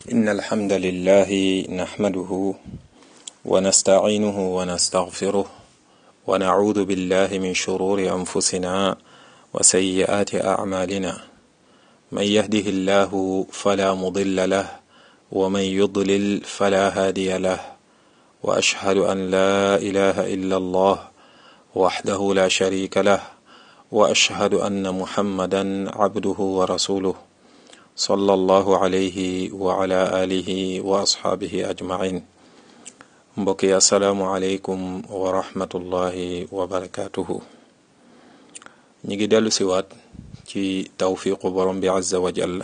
إن الحمد لله نحمده ونستعينه ونستغفره ونعوذ بالله من شرور أنفسنا وسيئات أعمالنا من يهده الله فلا مضل له ومن يضلل فلا هادي له وأشهد أن لا إله إلا الله وحده لا شريك له وأشهد أن محمدا عبده ورسوله صلى الله عليه وعلى آله وأصحابه أجمعين mbokki asalaamualeykum wa rahmatullahi wa barakaatuhu ñi ngi dellu siwaat ci tawfiqu borom bi azza wa jalla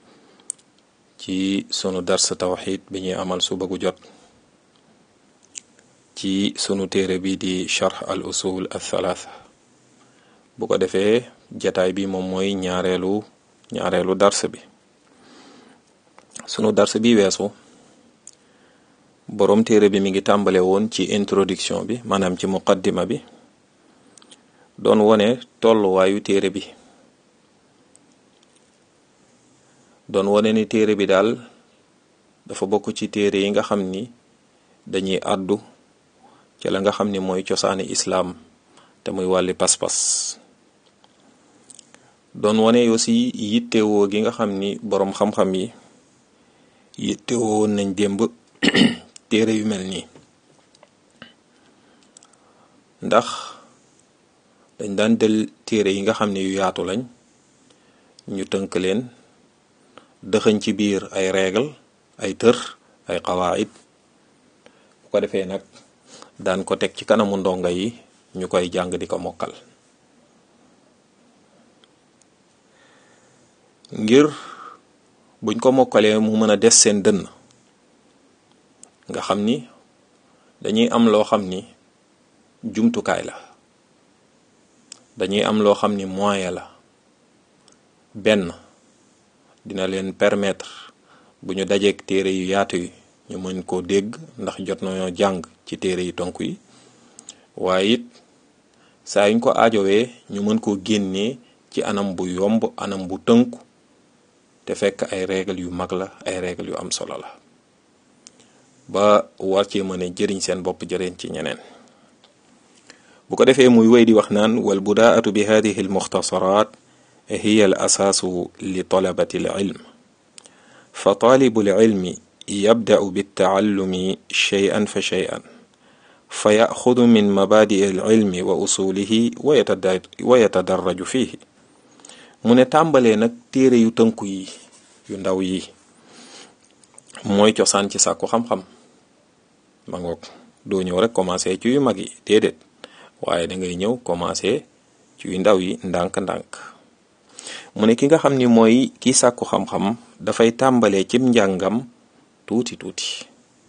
ci sunu dars tawxid bi ñuy amal suba gu jot ci sunu téere bi di charx al usul al thalaatha bu ko defee jataay bi moom mooy ñaareelu ñaareelu dars bi sunu dars bi weesu boroom téere bi mi ngi tàmbale woon ci introduction bi maanaam ci muqaddima bi doon wone tolluwaayu téere bi doon wone ni téere bi daal dafa bokk ci téere yi nga xam ni dañuy àddu ci la nga xam ni mooy cosaani islaam te muy wàlli pas-pas doon wone aussi yittewoo gi nga xam ni boroom xam-xam yi yittewoo woon nañ démb téere yu mel nii ndax dañ daan del téere yi nga xam ne yu yaatu lañ ñu tënk leen dëxëñ ci biir ay règle ay tër ay xawaayid bu ko defee nag daan ko teg ci kanamu ndongo yi ñu koy jàng di ko mokkal ngir buñ ko mokkalee mu mën a des seen dënn nga xam ni dañuy am loo xam ni jumtukaay la dañuy am loo xam ni moyen la benn dina leen permettre bu ñu dajeek téere yu yaatu yi ñu mën koo dégg ndax jot nañoo jàng ci téere yu tonk yi waaye it saa yuñ ko aajowee ñu mën koo génnee ci anam bu yomb anam bu tënku te fekk ay règle yu mag la ay règle yu am solo la ba war cee mën a jëriñ seen bopp jëriñ ci ñeneen bu ko defee muy wéy di wax naan wal budaatu bi hadihi al muxtasarat hiya al asaasu li talabati al ilm fa taalibu al ilmi yabda'u bittaallumi shay'an fa shay'an fa yaxudu min mabadi al ilmi wa usulihi wa yatadarraju fihi mu ne tàmbalee nag téere yu tënku yi yu ndaw yi mooy cosaan ci sàkku xam-xam ma ngoog doo ñëw rek commencé ci yu mag yi déedéet waaye da ngay ñëw commencé ci yu ndaw yi ndànk-ndànk mu ne ki nga xam ni mooy ki sàkku xam-xam dafay tàmbalee cim njàngam tuuti tuuti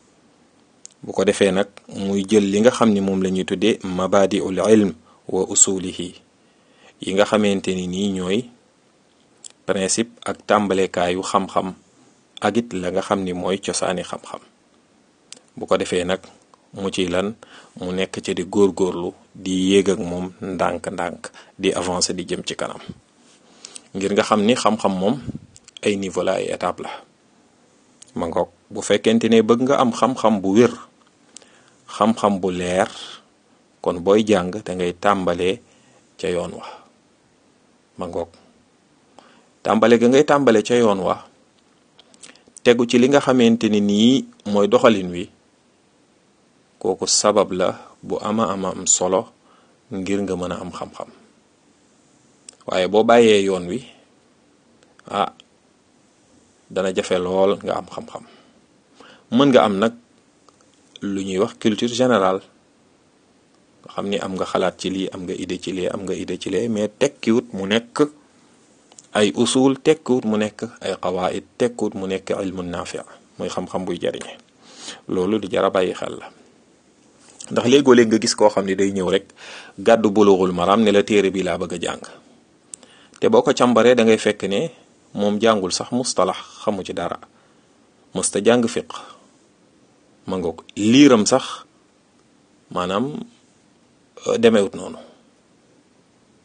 bu ko defee nag muy jël li nga xam ni moom la ñuy tuddee mabadi ul ilm wa usulihi yi nga xamante ni nii ñooy principe ak tàmbalekaayu xam-xam ak it la nga xam ni mooy cosaani xam-xam bu ko defee nag mu ci lan mu nekk ci di góorgóorlu di yéeg ak moom ndànk-ndànk di avancer di jëm ci kanam ngir nga xam ni xam-xam moom ay niveau la ay étape la ma ngoog bu fekkente ne bëgg nga am xam-xam bu wér xam-xam bu leer kon booy jàng da ngay tàmbalee ca yoon wa ma ngoog tàmbale ga ngay tàmbale ca yoon wa tegu ci li nga xamante ni nii mooy doxalin wi kooku sabab la bu ama ama am solo ngir nga mën a am xam-xam waaye boo bàyyee yoon wi ah dana jafe lool nga am xam-xam mën nga am nag lu ñuy wax culture générale nga xam ni am nga xalaat ci lii am nga idée ci lii am nga idée ci lee mais tekkiwut mu nekk ay usul tekkiwut mu nekk ay qawaid tekkiwut mu nekk ilmu naafi mooy xam-xam buy jariñe loolu di jara bàyyi xel la ndax léegoo léeg nga gis koo xam ne day ñëw rek gàddu bulughul maram ne la téere bi laa bëgg a jàng te boo ko càmbaree da ngay fekk ne moom jàngul sax mustalax xamu ci dara musta jàng fiq ma ngoog liiram sax maanaam demewut noonu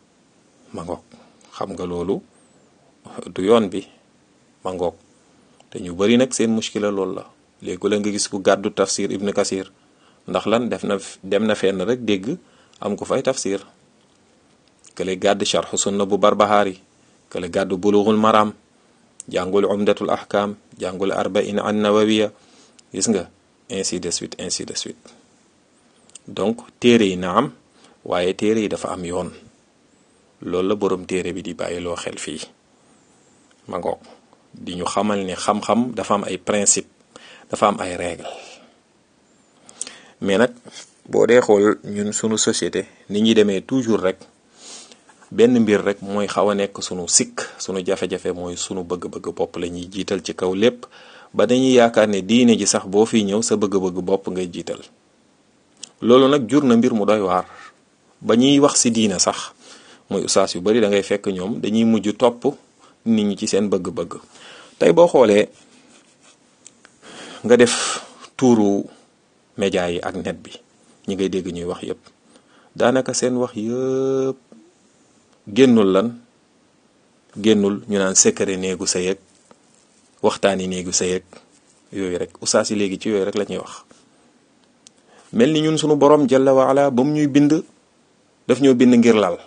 ma ngoog xam nga loolu du yoon bi ma ngoog te ñu bari nag seen muskila loolu la léegi la nga gis ku gàddu tafsir ibn kasir ndax lan def na dem na fenn rek dégg am ko fay tafsir kële gàdd sharxu sunna bu barbahaari kële gàddu bulughul maram jàngul umdatul ahkam jàngul arbain an nawawiya gis nga ainsi de suite ainsi de suite donc téere yi na am waaye téere yi dafa am yoon loolu la boroom téere bi di bàyyiloo xel fii ma ngoog di ñu xamal ne xam-xam dafa am ay principe dafa am ay règle mais nag boo dee xool ñun sunu société ni ñuy demee toujours rek benn mbir rek mooy xaw a nekk sunu sikk sunu jafe-jafe mooy sunu bëgg-bëgg bopp la ñuy jiital ci kaw lépp ba dañuy yaakaar ne diine ji sax boo fi ñëw sa bëgg-bëgg bopp ngay jiital loolu nag jur na mbir mu doy waar ba ñuy wax ci diine sax muy ustaas yu bari da ngay fekk ñoom dañuy mujj topp nit ñi ci seen bëgg-bëgg tey boo xoolee nga def tuuru média yi ak net bi ñi ngay dégg ñuy wax yépp daanaka seen wax yëpp génnul lan génnul ñu naan secret néegu sa yëg waxtaani néegu sa yëg yooyu rek ustaas yi léegi ci yooyu rek la ñuy wax mel ni ñun sunu borom jalla waala ba mu ñuy bind daf ñoo bind ngir lal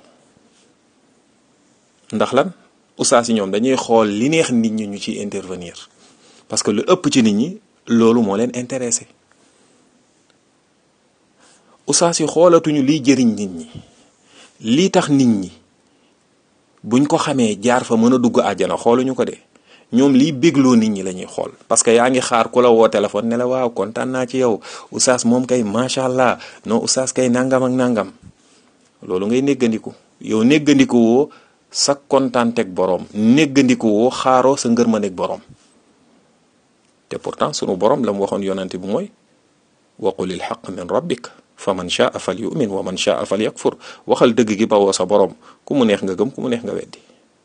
ndax lan ustaas yi ñoom dañuy xool li neex nit ñi ñu ciy intervenir parce que lu ëpp ci nit ñi loolu moo leen intéressé ustaas yi xoolatuñu liy jëriñ nit ñi lii tax nit ñi buñ ko xamee jaar fa mën a dugg àjjana xooluñu ko de ñoom liy bégloo nit ñi la ñuy xool parce que yaa ngi xaar ku la woo téléphone ne la waaw kontaan naa ci yow ustaas moom kay macha allah non ustaas kay nangam ak nangam loolu ngay néggandiku yow néggandiku woo sa kontaanteeg boroom néggandiku woo xaaroo sa ngërmandeeg boroom te pourtant sunu boroom la mu waxoon yonante bi mooy wa qulil xaq min rabbik fa man shaa fal yumin wa man shaa fal yakfur waxal dëgg gi bawoo sa boroom ku mu neex nga gëm ku mu neex nga weddi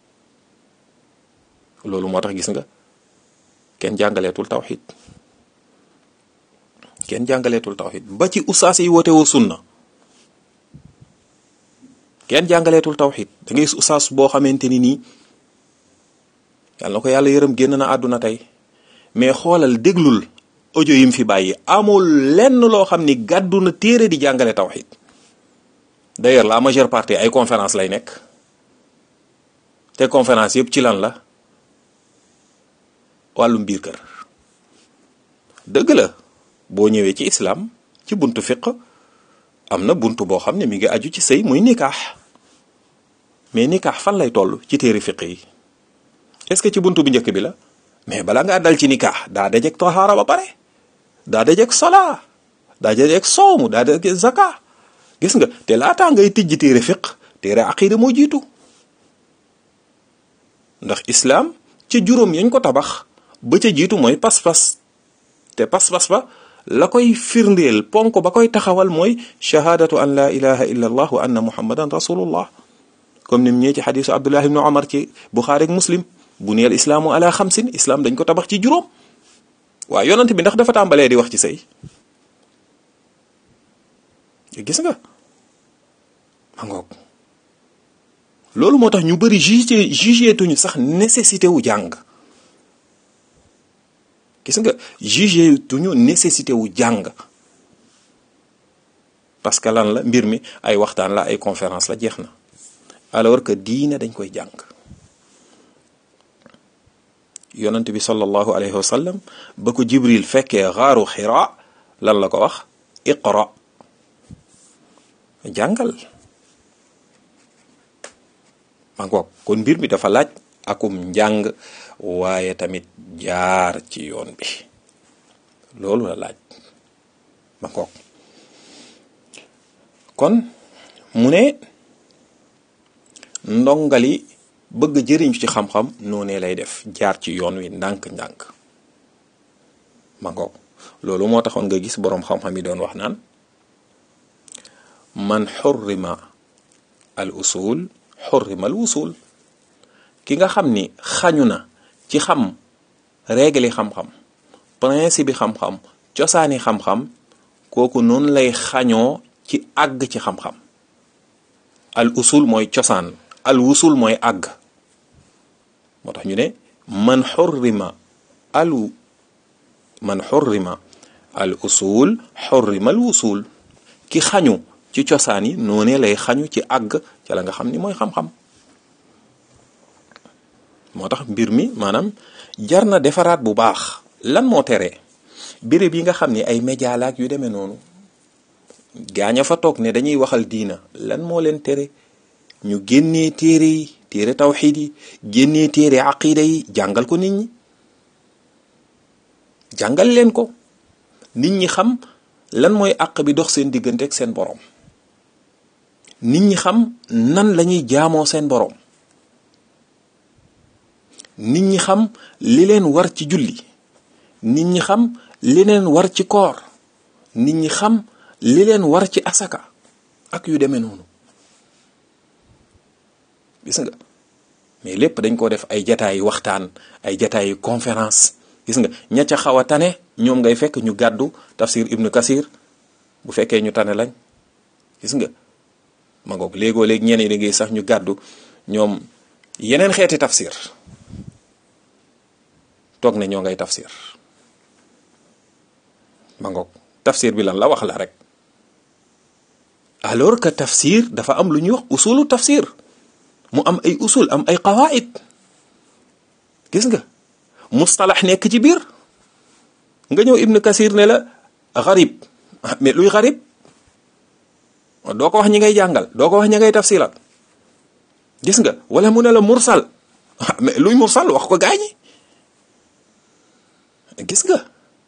loolu moo tax gis nga kenn jàngaleetul tawxid kenn jàngaleetul tawxid ba ci ustaas yi woote woo sunna kenn jàngaleetul tawxid da ngay gis ustaas boo xamante ni nii yàlla na ko yàlla yërëm génn na àdduna tey mais xoolal déglul audio yim fi bàyyi amul lenn loo xam ni gàddu na téere di jàngale tawxid d'ailleurs la majeure partie ay conférence lay nekk te conférence yëpp ci lan la wàllum biir kër dëgg la boo ñëwee ci islam ci buntu fiq am na buntu boo xam ne mi ngi aju ci sëy muy nikaax mais nikaax fan lay toll ci téere fiq yi est-ce que ci buntu bu njëkk bi la mais bala ngaa dal ci nikaax daa dajeeg tahaara ba pare daa dajeeg solaa daa dajeeg soomu daa dajeeg zaka gis nga te laataa ngay tijji téere fiq téere aqida moo jiitu ndax islam ci juróom yañ ko tabax ba ca jiitu mooy pas-pas te pas-pas ba la koy firndeel ponk ba koy taxawal mooy shahadatu an la ilaha illa allah wa anna muhammadan rasulullah comme ni mu ñëwee ci xadisu abdullah ibnu omar ci buxaari ak muslim bu neel islaamu ala xamsin islam dañ ko tabax ci juróom waaw yonent bi ndax dafa tàmbalee di wax ci sëy gis nga ma ngoog loolu moo tax ñu bëri jugé jugé tuñu sax nécessité wu jàng gis nga jugé tuñu nécessité wu jàng parce que lan la mbir mi ay waxtaan la ay conférence la jeex na alors que diine dañ koy jàng yonent bi sallallahu alayhi wa sallam ba ko jibril fekkee xaaru xira lan la ko wax iqra jàngal ma ngoog kon mbir mi dafa laaj akum njàng waaye tamit jaar ci yoon bi loolu la laaj ma ngoog kon mu ne ndongali bëgg jëriñ ci xam-xam noonee lay def jaar ci yoon wi ndànk-ndànk ma ngoog loolu moo taxoon nga gis boroom xam-xam yi doon wax naan man xurrima al usul xurrima al wusul ki nga xam ni xañu na ci xam règle xam-xam principe bi xam-xam cosaani xam-xam kooku noonu lay xañoo ci àgg ci xam-xam al usul mooy cosaan al wusul mooy àgg moo tax ñu ne man xurrima alu man xurrima al usul xurrima al wusul ki xañu ci cosaan yi noonee lay xañu ci àgg ca la nga xam ni mooy xam-xam moo tax mbir mi maanaam jar na defaraat bu baax lan moo tere béréb yi nga xam ni ay média laak yu demee noonu gaaña fa toog ne dañuy waxal diina lan moo leen tere ñu génnee téere yi téere tawxiid yi génnee téere aqida yi jàngal ko nit ñi jàngal leen ko nit ñi xam lan mooy àq bi dox seen diggante ak seen boroom nit ñi xam nan lañuy jaamoo seen boroom nit ñi xam li leen war ci julli nit ñi xam li leen war ci koor nit ñi xam li leen war ci asaka ak yu demee noonu gis nga mais lépp dañ ko def ay jataayi waxtaan ay jataayi conférence gis nga ña ca xaw a tane ñoom ngay fekk ñu gàddu tafsir ibnu kasir bu fekkee ñu tane lañ gis nga ma ngoog léegoo léegi ñeneen da ngay sax ñu gàddu ñoom yeneen xeeti tafsir toog ne ñoo ngay tafsir ma ngoog tafsir bi lan la wax la rek alors que tafsir dafa am lu ñuy wax usulu tafsir mu am ay usul am ay qawaid gis nga mustalax nekk ci biir nga ñëw ibnu kasir ne la xarib mais luy xarib doo ko wax ñi ngay jàngal doo ko wax ñi ngay tafsiral gis nga wala mu ne la mursal mais luy mursal wax ko gaañi gis nga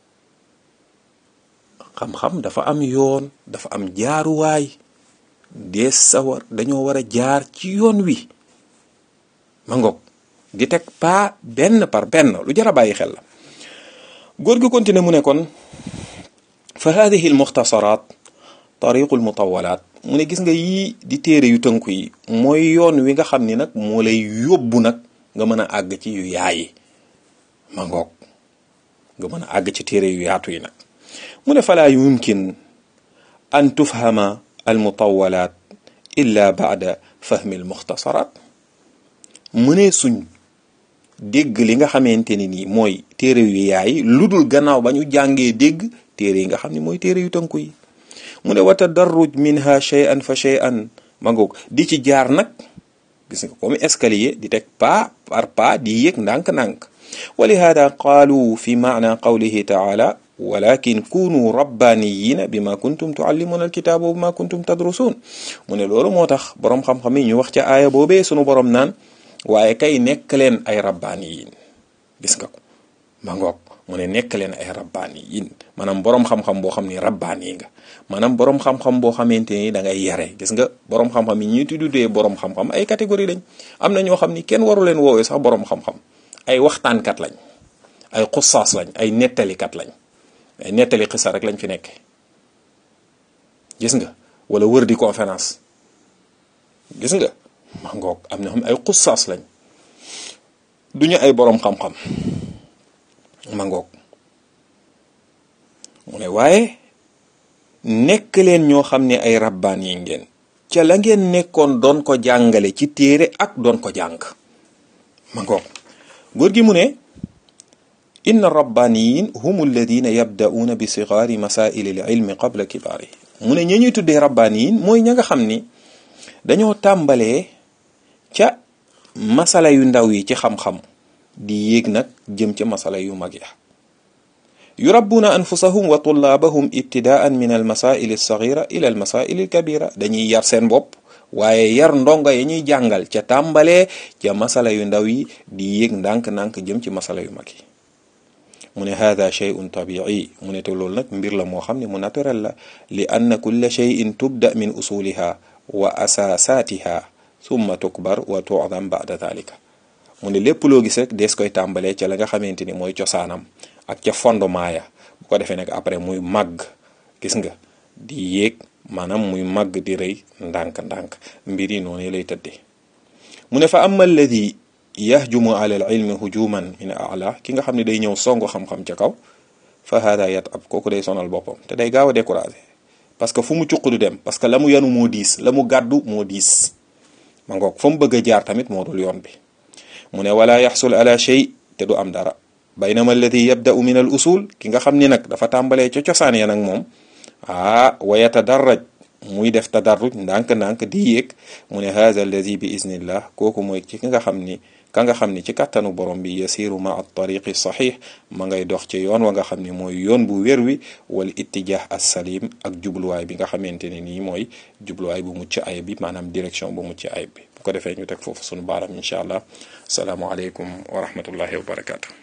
xam-xam dafa am yoon dafa am jaaruwaay dees sawar dañoo war a jaar ci yoon wi ma ngoog di teg pas benn par benn lu jar a bàyyi xel la góor gi continué mu ne kon fa hadihi al muxtasaraat tariqu al mutawalaat mu ne gis nga yii di téere yu tënku yi mooy yoon wi nga xam ni nag moo lay yóbbu nag nga mën a àgg ci yu yaayi ma ngoog nga mën a àgg ci téere yu yaatu yi nag mu ne falaa yumkin an tufhama al mutawalaat illa baada fahmi al muxtasaraat mu ne suñ dégg li nga xamante ni nii mooy téere yu yaay lu dul gannaaw ba ñu jàngee dégg téere yi nga xam ne mooy téere yu tënku yi mu ne wa tadarruj minha shay'an fa shay'an ma ngoog di ci jaar nag gis nga comme escalier di teg pas par pas di yéeg ndànk-ndànk wa lihada qaalu fi maana qawlihi taala walakin kunu rabbaniyina bima kuntum tuallimuna alkitaaba wa bima kuntum tadrusun mu ne loolu moo tax boroom xam-xam yi ñu wax ca aaya boobee sunu boroom naan waaye kay nekk leen ay rabbaaniyin gis nga ko ma ngoog mu ne nekk leen ay rabbaaniyin maanaam boroom xam-xam boo xam ni rabbaani nga maanaam boroom xam-xam boo xamante ni da ngay yare gis nga boroom xam-xam yi ñuy tuddee boroom xam-xam ay catégorie lañ am na ñoo xam ni kenn waru leen woowee sax boroom xam-xam ay waxtaankat lañ ay xussaas lañ ay nettalikat lañ ay nettali xisa rek lañ fi nekke gis nga wala wër di conférence gis nga ma ngoog am na xam ay xussaas lañ duñu ay boroom xam-xam ma ngoog mu ne waaye nekk leen ñoo xam ne ay rabbaan yi ngeen ca la ngeen nekkoon doon ko jàngale ci téere ak doon ko jàng ma ngoog góor gi mu ne inna rabbaniyin hum alladina yabda'uuna bi sigaari masaili l ilmi qabla kibaarihi mu ne ña ñuy tuddee rabbaniyin mooy ña nga xam ni dañoo tàmbalee ca masala yu ndaw yi ci xam-xam di yéeg nag jëm ca masala yu mag ya yurabbuuna anfusahum wa tullaabahum ibtidaan min almasaili alsagira ila almasaili alkabira dañuy yar seen bopp waaye yar ndongo yi ñuy jàngal ca tàmbalee ca masala yu ndaw yi di yéeg ndànk-ndànk jëm ci masala yu mag yi mu ne hada shay'un tabi'i mu ne te loolu nag mbir la moo xam ne mu naturel la li anna kulla shay'in tubda min usuliha wa asasatiha summa tukbar wa tu'dam ba'da dhalika mu ne lépp loo gis rek dees koy tàmbalee ca la nga xamante ni mooy cosaanam ak ca fondement ya bu ko defee nag après muy màgg gis nga di yéeg maanaam muy màgg di rëy ndànk-ndànk mbir yi noonu lay tëddee mu ne fa amma alladi yahjumu ala al ilmi hujuman min ala ki nga xam ne day ñëw songu xam-xam ca kaw fa hada yat ab kooku day sonal boppam te day gaaw a découragé parce que fu mu cuq du dem parce que la mu yanu moo diis la mu gàddu moo diis ma ngoog fa mu bëgg a jaar tamit moo dul yoon bi mu ne wala yaxsul ala shay te du am dara baynama alladi yabda'u min al usul ki nga xam ni nag dafa tàmbalee ca cosaan ya nag moom ah wa yatadarraj muy def tadarruj ndànk-ndànk di yéeg mu ne haza alladi bi iznillah kooku mooy ci ki nga xam ni ka nga xam ni ci kàttanu borom bi yasiru ma at tariqi saxiix ma ngay dox ci yoon wa nga xam ni mooy yoon bu wér wi wal ittijah as salim ak jubluwaay bi nga xamante ne nii mooy jubluwaay bu mucc ayib bi maanaam direction bu mucc ayib bi bu ko defee ñu teg foofu sunu baaram incha allah salaamualeykum wa rahmatullahi wa barakaatu.